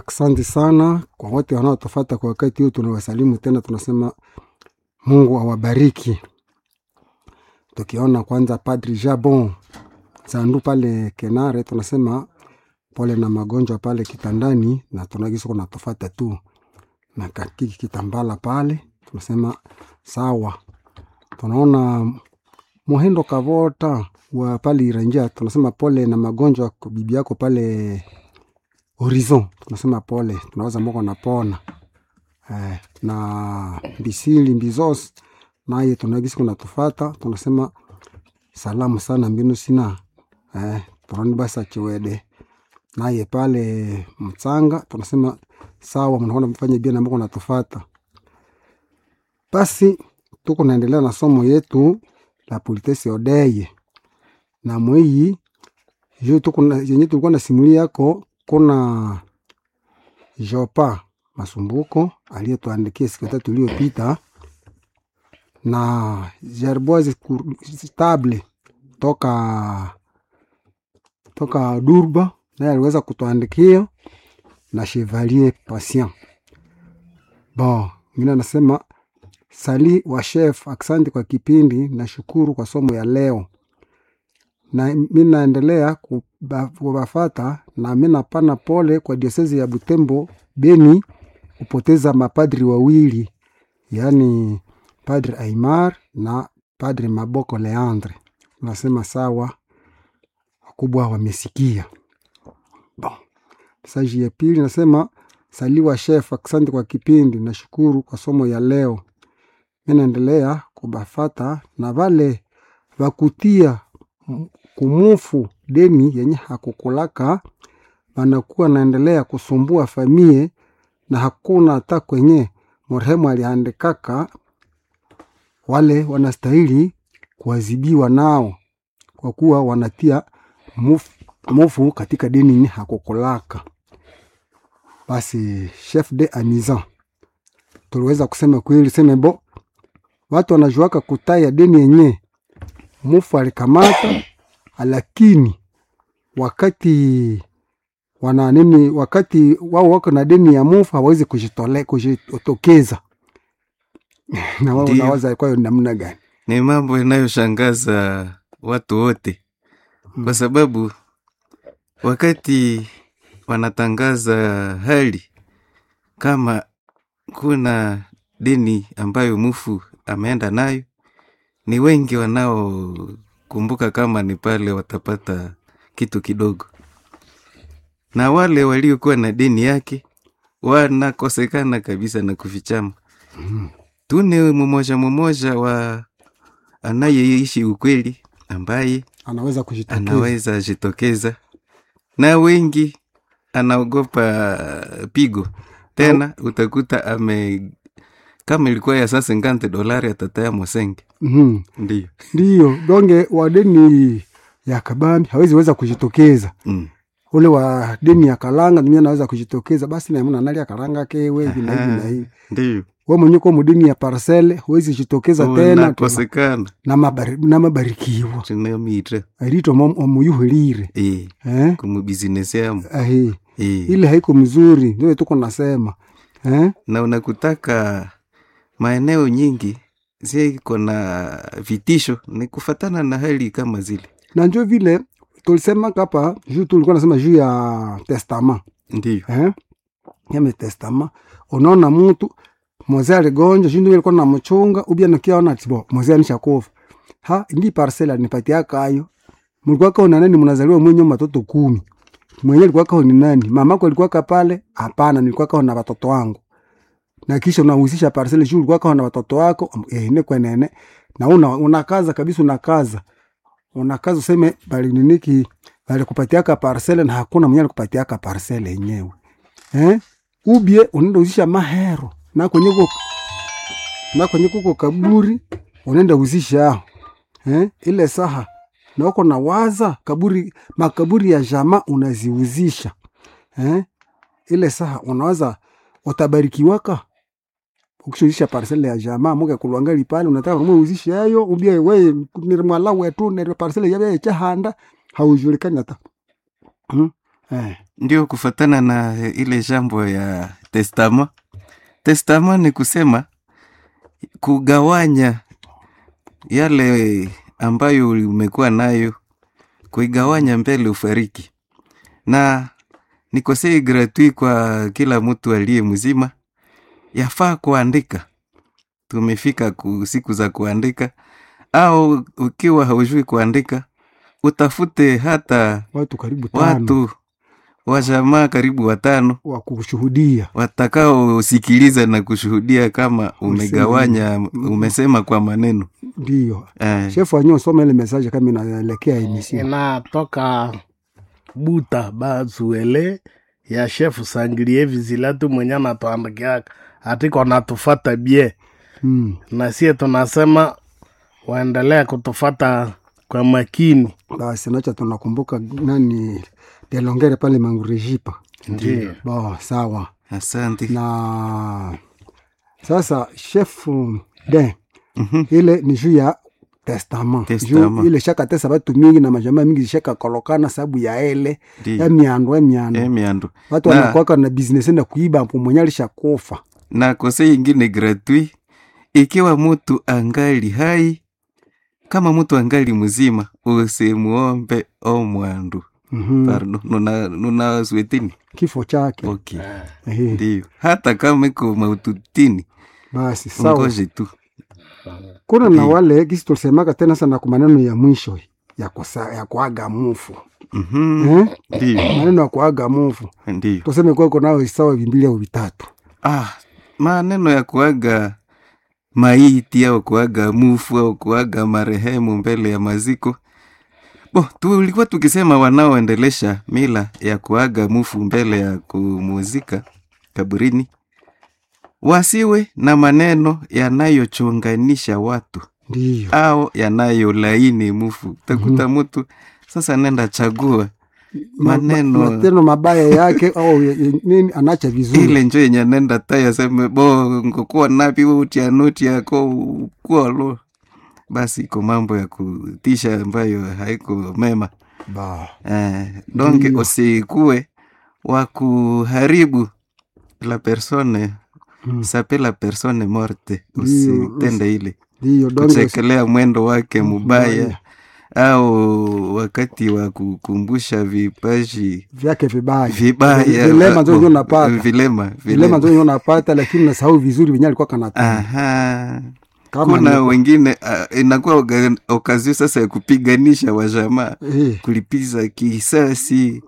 Asante sana kwa wote wanaotufata kwa wakati huu, tunawasalimu tena, tunasema Mungu awabariki. Tukiona kwanza Padri Jabon Zandu pale Kenare, tunasema pole na magonjwa pale kitandani, na tunagisa kunatufata tu na kakiki kitambala pale, tunasema sawa. Tunaona Muhindo Kavota wa pale Iranja, tunasema pole na magonjwa kwa bibi yako pale Horizon, tunasema pole, tunaweza moko napona eh, na Mbisili Mbizos naye tunagisi kunatufata, tunasema salamu sana mbinu sina eh, turani basa chiwede naye pale Mtsanga, tunasema sawa, mnaona mfanye bia nambako natufata. Basi tuko naendelea na somo yetu la politesi odeye na mwii juu tuko na- yenye tulikuwa na simuli yako kuna Jopa Masumbuko aliyetuandikia siku tatu iliyopita na Gerboise Kur- Stable toka toka Durba naye aliweza kutuandikia na Chevalier Patient. Bon, mimi nasema sali wa chef, asante kwa kipindi, nashukuru kwa somo ya leo na mi naendelea kuba- kuwafata na mi napana pole kwa diosezi ya Butembo Beni kupoteza mapadri wawili, yaani padri Aimar na padri Maboko Leandre. Nasema sawa, wakubwa wamesikia. Bon. Mesaji ya pili nasema saliwa chef, asante kwa kipindi, nashukuru kwa somo ya leo. Mi naendelea kubafata na vale vakutia m- kumufu deni yenye hakukulaka wanakuwa naendelea kusumbua famie na hakuna hata kwenye marehemu aliandikaka, wale wanastahili kuadhibiwa nao kwa kuwa wanatia mufu, mufu katika deni yenye hakukulaka. Basi chef de amizan tuliweza kusema kweli, seme bo watu wanajuaka kutaya deni yenye mufu alikamata, lakini wakati wana nini, wakati wao wako na deni ya mufu hawawezi kujitole kujitokeza na wao Ndiyo. unawaza kwayo namna gani? Ni mambo yanayoshangaza watu wote, kwa sababu wakati wanatangaza hali kama kuna deni ambayo mufu ameenda nayo, ni wengi wanaokumbuka kama ni pale watapata kitu kidogo, na wale waliokuwa na deni yake wanakosekana kabisa na kufichama. Tune mmoja mmoja wa anayeishi ukweli ambaye Anaweza kujitokeza anaweza jitokeza, na wengi anaogopa pigo tena. Utakuta ame kama ilikuwa ya sasa ngante dolari atataya mosenge, Mhm. ndio Ndiyo donge wa deni ya kabambi hawezi weza kujitokeza mm. ule wa deni ya kalanga mwenyewe anaweza kujitokeza, basi namna nali ya kalanga kewe hivi na hivi na Aha, hivi. ndio We mwenyewe kwa mdeni ya parcele huwezi jitokeza tena unakosekana na mabari, na mabarikiwa tunamitra arito omuyuhilire eh, eh kumu business yamu ahi eh. ile haiko mzuri, ndio tuko nasema eh na unakutaka maeneo nyingi ziko na vitisho, ni kufatana na hali kama zile, na njo vile tulisema hapa juu tulikuwa nasema juu ya testament ndio eh yame testament unaona mtu mzee aligonjwa shindu ilikuwa na mchunga ubia nakiaona tibo mzee anishakufa ha ndi parcela nipatia kayo mlikuwa kao na nani mnazaliwa mwenye watoto kumi mwenye alikuwa kao ni nani mamako alikuwa ka pale hapana nilikuwa kao na watoto wangu na kisha unahusisha parcela juu ulikuwa kao na watoto wako eh ne kwa nene na una unakaza kabisa unakaza unakaza useme bali niniki bali kupatia ka parcela na hakuna mwenye alikupatia ka parcela yenyewe eh ubie unaenda uzisha mahero na kwenye kuko na kwenye kuko kaburi unaenda uzisha hao eh ile saha na uko na waza kaburi makaburi ya jama unaziuzisha eh ile saha unawaza utabarikiwaka ukishuzisha parcele ya jamaa muke kulwangali pale unataka rumwe uzishe yayo ubie we ni mwala wetu ni parcele yabe chahanda haujulikani hata hmm? eh. ndio kufatana na ile jambo ya testama. Testama ni kusema kugawanya yale ambayo umekuwa nayo, kuigawanya mbele ufariki, na ni kosei gratuit kwa kila mtu aliye mzima. Yafaa kuandika, tumefika ku siku za kuandika, au ukiwa haujui kuandika utafute hata watu karibu tano watu wa jamaa karibu watano wa kushuhudia watakaosikiliza na kushuhudia kama umegawanya umesema kwa maneno ndio eh, shefu wanyo soma ile message kama inaelekea emission inatoka buta bazuele ya shefu sangilie vizilatu mwenye anatuandikiaka atiko natufata bie mm. na sie tunasema waendelea kutufata kwa makini basi nacha tunakumbuka nani delongere pale mangurejipa ndio bo sawa asante na sasa shefu de Mhm. ile ni juu ya testament Testament. Juu ile shaka tesa batu mingi na majamaa mingi zishaka kolokana sababu ya ele Ndiyo. ya miando ya miando Eh, miando watu Na- wanakwaka na business na kuiba mpu mwenye alishakufa na kose ingine gratuit ikiwa mutu angali hai kama mutu angali mzima usimuombe o mwandu Mhm. Pardon, nuna, nuna swetini kifo chake okay. Ehe. ndio hata kama iko maututini basi sawa ungoje tu kuna na Ndiyo. wale kisi tulisemaka tena sana kwa maneno ya mwisho ya, kusa, ya kuaga mufu Mhm. eh? ndio maneno ya kuaga mufu ndio tuseme kwako nao sawa vimbili au vitatu ah, maneno ya kuaga maiti au kuaga mufu au kuaga marehemu mbele ya maziko bo tulikuwa tukisema wanaoendelesha mila ya kuaga mufu mbele ya kumuzika kaburini wasiwe na maneno yanayochonganisha watu ndiyo au yanayolaini mufu utakuta mtu sasa nenda chagua Ma- ma- maneno matendo mabaya yake au ya- ya- nini anacha vizuri ile njo yenye nenda taya seme bo ngokuwa napi utia noti yako kuolo basi iko mambo ya kutisha ambayo haiko mema ba eh, donge Ndiyo. usikue wa kuharibu la persone Mm. sape la persone morte Ndiyo, usitende ile ndiyo donge kuchekelea mwendo wake mubaya Mubaya. au wakati wa kukumbusha vipaji vyake vibaya vibaya vilema nzo bo- ndio unapata vilema vilema nzo ndio unapata lakini unasahau vizuri venye alikuwa kanatenda Aha. kama kuna ni- wengine uh, inakuwa oga- okazio sasa ya kupiganisha wajamaa eh, kulipiza kisasi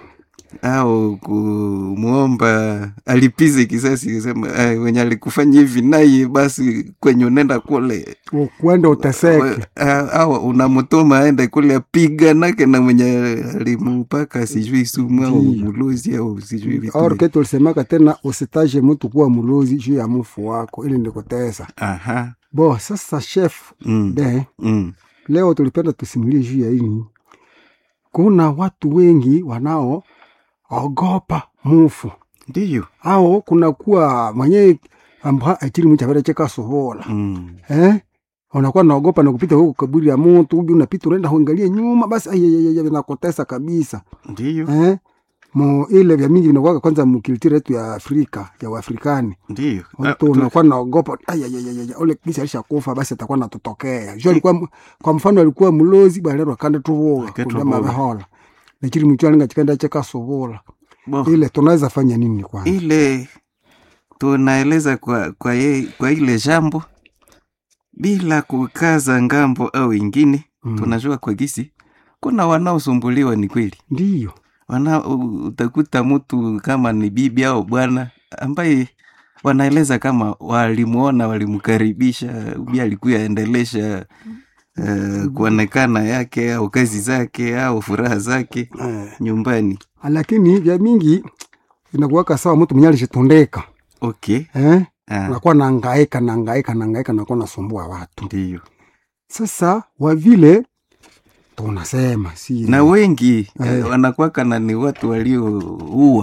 au kumwomba alipize kisasi sema "Ai, wenye alikufanya hivi naye basi kwenye unaenda kule ukwende uteseke Ah, au unamtuma aende kule apiganake na mwenye alimupaka sijui sumu au Ndiyo. muluzi au sijui vitu or hivi. ke tulisemaka tena usitaje mtu kuwa mlozi juu ya mfu wako ili ndikutesa aha bo sasa chef mm. de Mm. leo tulipenda tusimulie juu ya hii kuna watu wengi wanaoogopa mufu ndiyo au kunakuwa mwenye amba achili mchavere cheka sohola mm. eh? unakuwa naogopa na kupita huko kaburi ya mtu ubi unapita unaenda uangalie nyuma basi ayayaya vinakotesa kabisa ndiyo eh? mo ile vya mingi vinakuwa kwanza mukilitiri yetu ya Afrika ya Uafrikani ndiyo Ah, watu tu- unakuwa naogopa ayayaya ule kisa alishakufa basi atakuwa natutokea juu alikuwa m- kwa mfano alikuwa mlozi balero akande tuvoga Akatuvula. kuja mabehola lakini mtu alinga chikenda cheka sovola bo, ile tunaweza fanya nini kwanza ile tunaeleza kwa, kwa, ye, kwa ile jambo bila kukaza ngambo au ingine Mm. tunajua kwa gisi kuna wanaosumbuliwa ni kweli ndiyo wana u- utakuta mtu kama ni bibi au bwana ambaye wanaeleza kama walimuona walimkaribisha ubi alikuwa aendelesha uh, kuonekana yake au kazi zake au furaha zake eh. nyumbani lakini vya mingi inakuwaka sawa mtu mwenye alishitundika okay eh? ah, unakuwa nangaika nangaika nangaika nakuwa nasumbua watu ndiyo sasa wavile tunasema si na wengi Eh. eh. wanakwaka na ni watu walioua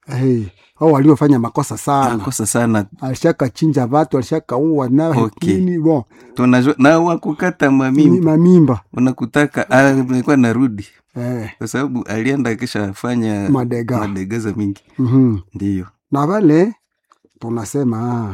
hey, au waliofanya makosa sana nakosa sana alishaka chinja vatu alishakaua na Okay. nini bon tunajua na wakukata ni mamimba mamimba unakutaka amekuwa narudi eh, kwa sababu alienda akishafanya madega madegeza mingi mm ndiyo na vale tunasema ah,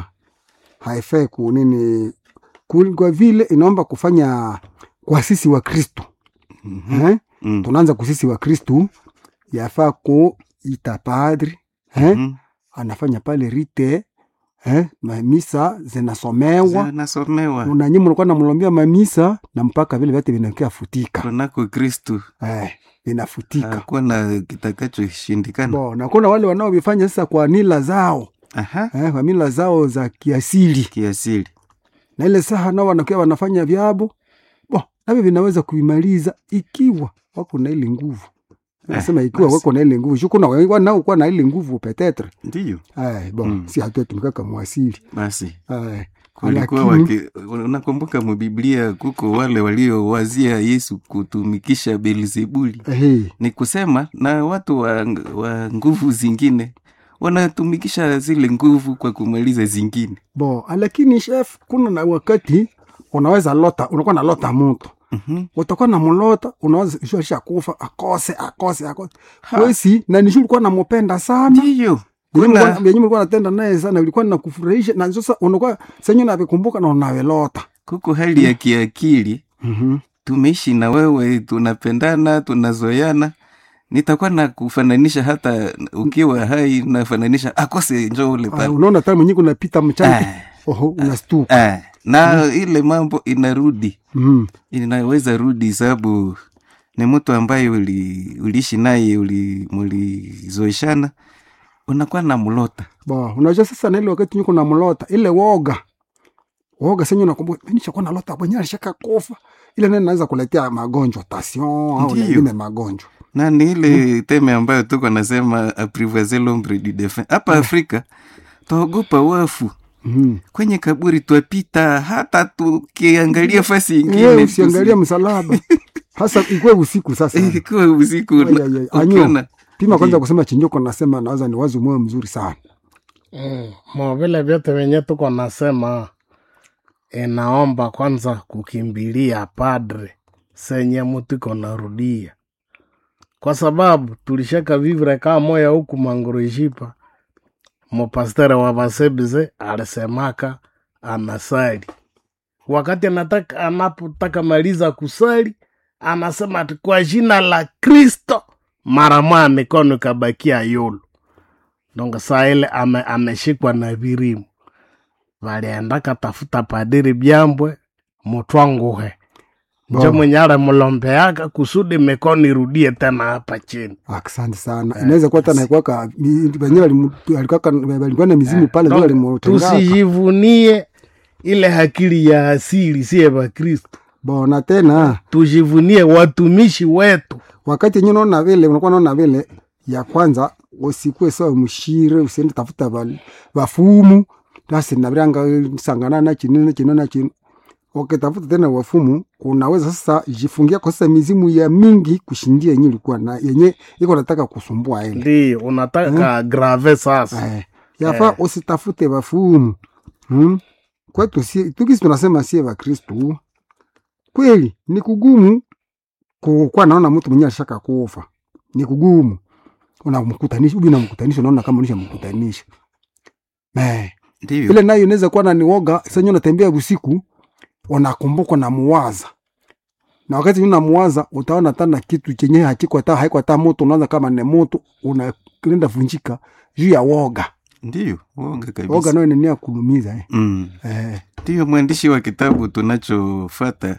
haifai kunini ku- kwa vile inaomba kufanya kwa sisi wa kristu Mhm. eh? Mm. tunaanza kusisi wa kristu yafaa kuita padri eh? Mhm. anafanya pale rite eh? mamisa zinasomewa zinasomewa nanyi mlikuwa namlombia mamisa na mpaka vile vyote vinakia futika kunako kristu eh, vinafutika hakuna kitakachoshindikana bo na kuna wale wanaovifanya sasa kwa nila zao aha eh, kwa mila zao za kiasili kiasili na ile saha nao wanakuwa wanafanya vyabo bo navyo vinaweza kuimaliza ikiwa wako na ile nguvu nasema ikiwa basi. wako na ile nguvu shu kuna wengi wanao kuwa na ile nguvu petetre ndiyo ay bon Mm. si hatuetumikaka mwasili basi ay kulikuwa Lakini- waki, unakumbuka mubiblia kuko wale waliowazia yesu kutumikisha belzebuli hey, ni kusema na watu wa, wa nguvu zingine wanatumikisha zile nguvu kwa kumaliza zingine bo lakini chef kuna na wakati unaweza lota unakuwa na lota mtu Mhm. utakuwa na mlota unaweza isha kufa akose akose akose wesi na nishu ulikuwa namupenda sana ndiyo Yenye kuna mlikuwa- yenye mlikuwa natenda naye sana ilikuwa nakufurahisha na sasa unakuwa senye navikumbuka na unawelota kuko hali ya kiakili mm-hmm. tumeishi na wewe tunapendana tunazoyana nitakuwa na kufananisha hata ukiwa hai nafananisha akose njo ule pale unaona ta mwenye kunapita mchana Ah, oho unastuka ah, na ile mambo inarudi mm. inaweza rudi sababu ni mtu ambaye uli, uliishi naye uli- mulizoeshana unakuwa na mlota bo unajua sasa na ile wakati nyuko na mlota ile woga woga senye unakumbuka mimi nishakuwa na lota mwenye alishaka kufa ile naye naweza kuletea magonjwa tension au Ndiyo. nyingine magonjwa na ni ile teme ambayo tuko nasema apprivoiser l'ombre du défunt hapa afrika twaogopa wafu mm. kwenye kaburi twapita hata tukiangalia fasi Eh, ingine usiangalie msalaba hasa ikuwe usiku sasa tusi- ikiwa usiku Ai, ai, ai. Anyo. ukiona pima kwanza Ndiyo. kusema chinjoko nasema naweza ni wazi moyo mzuri sana Mm, mo vile vyote venye tuko nasema inaomba kwanza kukimbilia padre senye mtu iko narudia, kwa sababu tulishaka vivre kaa moya huku mangurujipa mupastere wa Basebize alisemaka anasali wakati anataka anapotaka maliza kusali anasema ati kwa jina la Kristo, mara moja mikono ikabakia yulu donc saa ile ame, ameshikwa na virimu valienda katafuta padiri byambwe mutwanguhe njo Bo. mwenye alimulombeaka kusudi mikono irudie tena hapa chini asante sana inaweza kuwa hata naikuwaka wenyewe walikuwa na mizimu pale Donc, vile walimutengaka tusijivunie ile hakili ya asili siye vakristo bona tena tujivunie watumishi wetu wakati yenyewe unaona vile unakuwa unaona vile ya kwanza usikue sawa mshire usiende tafuta bal- bafumu basi naviranga sangana na chini na chini na chini ukitafuta tena wafumu unaweza sasa jifungia kwa sasa mizimu ya mingi kushindia yenye ilikuwa na yenye iko nataka kusumbua ile ndio unataka grave sasa Eh, yafaa usitafute wafumu hmm? kwetu si tukisi tunasema sie wakristu kweli ni kugumu kukuwa naona mtu mwenyewe alishaka kufa ni kugumu unamkutanisha ubi namkutanisha unaona kama unisha mkutanisha eh, ndiyo ile nayo inaweza kuwa naniwoga senye unatembea usiku unakumbuka na muwaza na wakati unamuwaza utaona tana kitu chenye hakiko hata haiko hata moto unaanza kama ni moto unaenda vunjika juu ya woga ndiyo woga woga kabisa nayo nenia kulumiza eh. Mm. Eh, ndiyo mwandishi wa kitabu tunachofata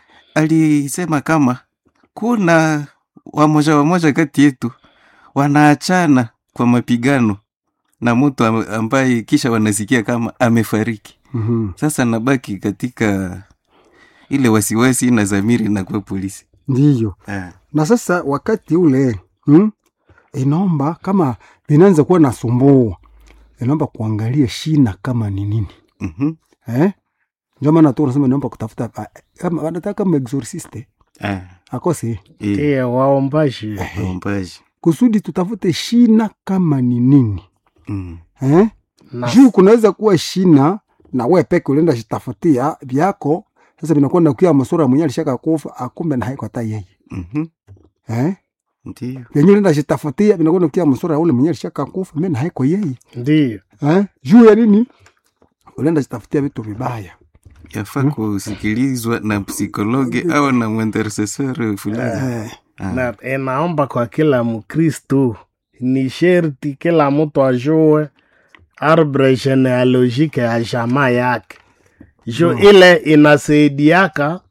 alisema kama kuna wamoja wamoja kati yetu wanaachana kwa mapigano na mtu am- ambaye kisha wanasikia kama amefariki mhm. sasa nabaki katika ile wasiwasi na zamiri na kwa polisi ndiyo ah. na sasa wakati ule hmm? inaomba kama vinaanza kuwa nasumbua inaomba kuangalia shina kama ni nini mm-hmm. eh? ndio maana tu unasema inaomba kutafuta ah, kama wanataka kama exorciste ah. akose eh, ndiye waombaji waombaji kusudi tutafute shina kama ni nini Mm. eh? na juu kunaweza kuwa shina na we peke ulienda jitafutia vyako sasa vinakuwa nakuya masura mwenye alishaka kufa akumbe na haiko hata yeye Mhm. eh? Ndiyo. vyenye ulienda jitafutia vinakuwa nakuya masura ya ule mwenye alishaka kufa mimi na haiko yeye ndiyo eh? juu ya nini ulienda jitafutia vitu vibaya Yafaa kusikilizwa na psikologi au na mwentersesori fulani. eh. Ah. na inaomba kwa kila mkristu ni sherti kila mtu ajue arbre genealogique ya jamaa yake ju ile inasaidiaka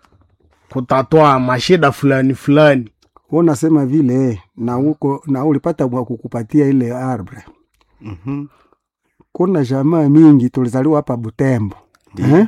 kutatua mashida fulani fulani Wewe unasema vile na uko na ulipata wa kukupatia ile arbre Mhm. kuna jamaa mingi tulizaliwa hapa Butembo eh?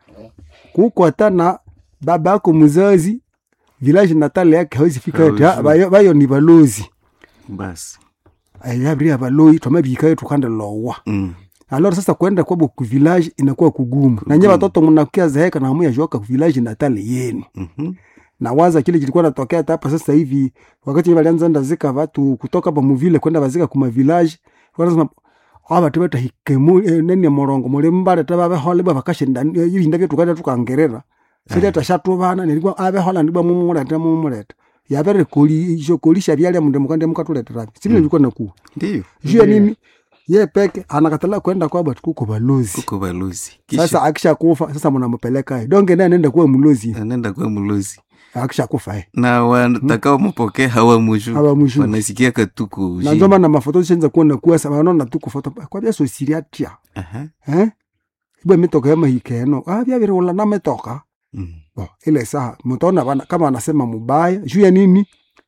kuko hata na baba yako mzazi village natale yake hawezi fika Hawezi. yote bayo, bayo ni balozi Basi. ayabria baloi twamabika yetu kanda lowa Mm. alora sasa kwenda kwabo ku village inakuwa kugumu na nyie watoto mnakia zeheka na hamu ya joka ku village natale yenu Mhm. na waza kile kilikuwa natokea hata hapa sasa hivi wakati walianza ndazika watu kutoka hapa muvile kwenda bazika kuma village wanasema aba tibeta hikemu eh, nene morongo mule mbale taba hole ba bakashinda hivi ndavyo tukada tukangerera sile tashatu bana nilikuwa abe hola ndibwa mumuleta mumuleta yabere kuli ijo kulisha byale munde mukande mukatuleta rabi sivile vilikuwa nakuwa Ndiyo. juu ya nini ye peke anakatala kwenda kwa batu kuko balozi Kuko balozi. Kisha sasa akisha kufa sasa mnampeleka yeye donge naye anaenda kuwa mlozi anaenda kwa mlozi akisha kufa yeye na watakao mpokea hawamujuu Hawamjui. wanasikia katuku na ndio maana mafoto shenza kuona kuwa sama wanaona tu kufoto kwa bia so siriatia Aha. eh ibwe mitoka ya mahikeno ah bia vile wala na metoka Mm. bo ile saa mtaona bana kama anasema mubaya juu ya nini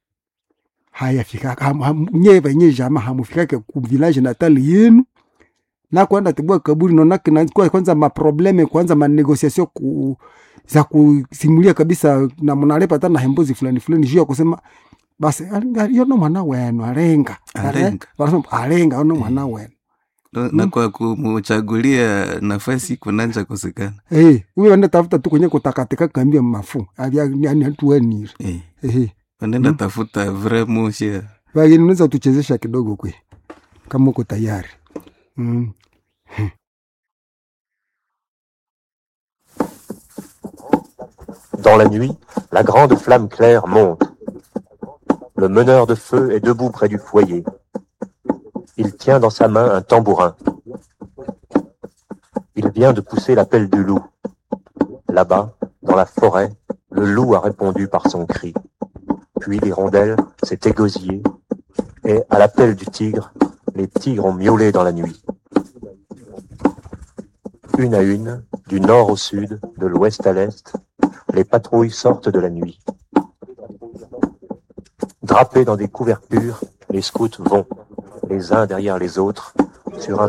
haya fika nye venye jama hamufikake ku village natali yenu na kwenda tibua kaburi naona kina kwa kwanza maprobleme kwanza manegosiasio ku, za kusimulia kabisa na mnalepa tana hembozi fulani fulani juu ya kusema basi alinga yono mwana wenu alenga Alenga. wanasema alenga yono mwana wenu Na- na kwa kumuchagulia nafasi kunanja kosekana eh huyo anda tafuta tu kwenye kutakatika kambia mafu avya ni tuenire eh. eh wanaenda tafuta vrai moshi Lakini unaweza tuchezesha kidogo kwe kama uko tayari mm. Dans la nuit, la grande flamme claire monte. Le meneur de feu est debout près du foyer. Il tient dans sa main un tambourin. Il vient de pousser l'appel du loup. Là-bas, dans la forêt, le loup a répondu par son cri. Puis l'hirondelle s'est égosillée et, à l'appel du tigre, les tigres ont miaulé dans la nuit. Une à une, du nord au sud, de l'ouest à l'est, les patrouilles sortent de la nuit. Drapés dans des couvertures, les scouts vont, les uns derrière les autres, sur un